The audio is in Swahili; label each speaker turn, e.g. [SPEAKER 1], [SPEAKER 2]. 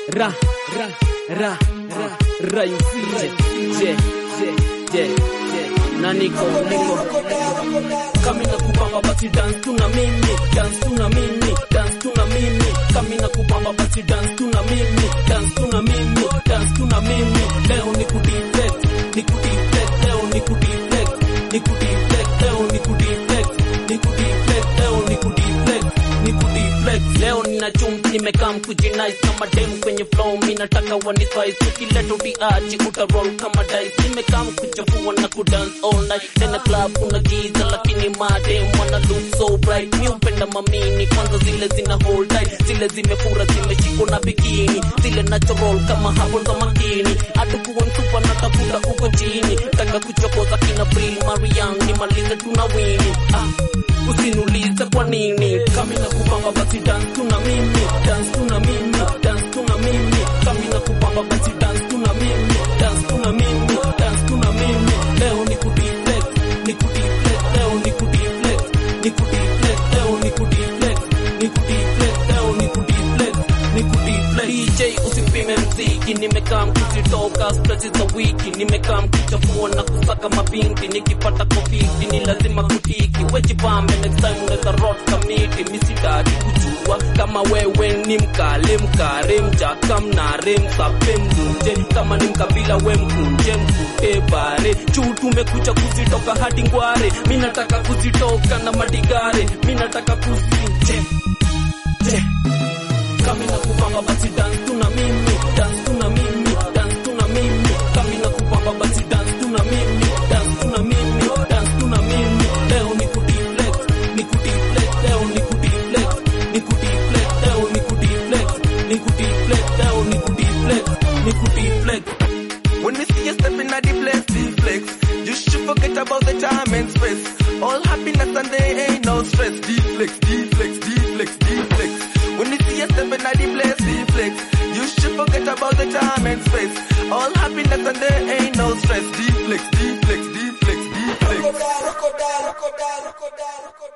[SPEAKER 1] ra ra ra ra ra yusije je je je je na niko niko kami na kupamba basi dance tu na mimi dance tu na mimi dance tu na mimi kami na kupamba basi dance tu na mimi dance tu na mimi dance tu na mimi leo ni kudeflex ni kudeflex leo ni kudeflex ni kudeflex leo ni kudeflex ni kudeflex leo ni kudeflex ni kudeflex leo nina chumvi nimekaa mkujinais kama dem kwenye flow mi nataka waniswais ukileta utiaji utaroll kama dice nimekaa mkuchafua na kudance all night tena club kuna giza lakini madem wana look so bright mi upenda mamini kwanza zile zina hold tight zile zimefura zimeshikwa na bikini zile natural kama hapo za makini atakuwa mtupa natafuta uko chini taka kuchokoza kina Bril Marian nimalize tuna wini ah usiniulize kwa nini kami na kupamba basi dance tuna mimi dance tuna mimi dance tuna mimi kami na kupamba basi dance tuna mimi dance tuna mimi dance tuna mimi leo ni kudeflex ni kudeflex leo ni kudeflex ni kudeflex leo ni kudeflex ni kudeflex leo ni kudeflex ni kudeflex DJ usipime mziki nimekaa mkuzitoka stress za wiki nimekaa mkichafua na kusaka mabinti nikipata kofiti ni lazima kutiki wejipambe next time unaweza rot kamiti misidaki kujua kama wewe ni mkale mkare mjaka mnare msape mdunje kama ni mkabila we mkunje mkute bare juu tumekuja kuzitoka hadi ngware mi nataka kuzitoka na madigare mi nataka kuzinje je kami na kupamba basi dance tuna mimi dance tuna mimi dance tuna mimi kami na kupamba basi dance tuna mimi dance tuna mimi dance tuna mimi leo ni kudeflex ni kudeflex leo ni kudeflex ni kudeflex leo ni kudeflex ni kudeflex leo ni kudeflex ni kudeflex
[SPEAKER 2] When we see you stepping at the place, deflex. You should forget about the time and space. All happiness and there ain't no stress. Deflex, deflex, deflex, deflex. When we see you stepping at the place, deflex. You should forget about the time and space. All happiness and there ain't no stress. Deflex, deflex, deflex, deflex.
[SPEAKER 3] Rokoda, rokoda, rokoda, rokoda, rokoda.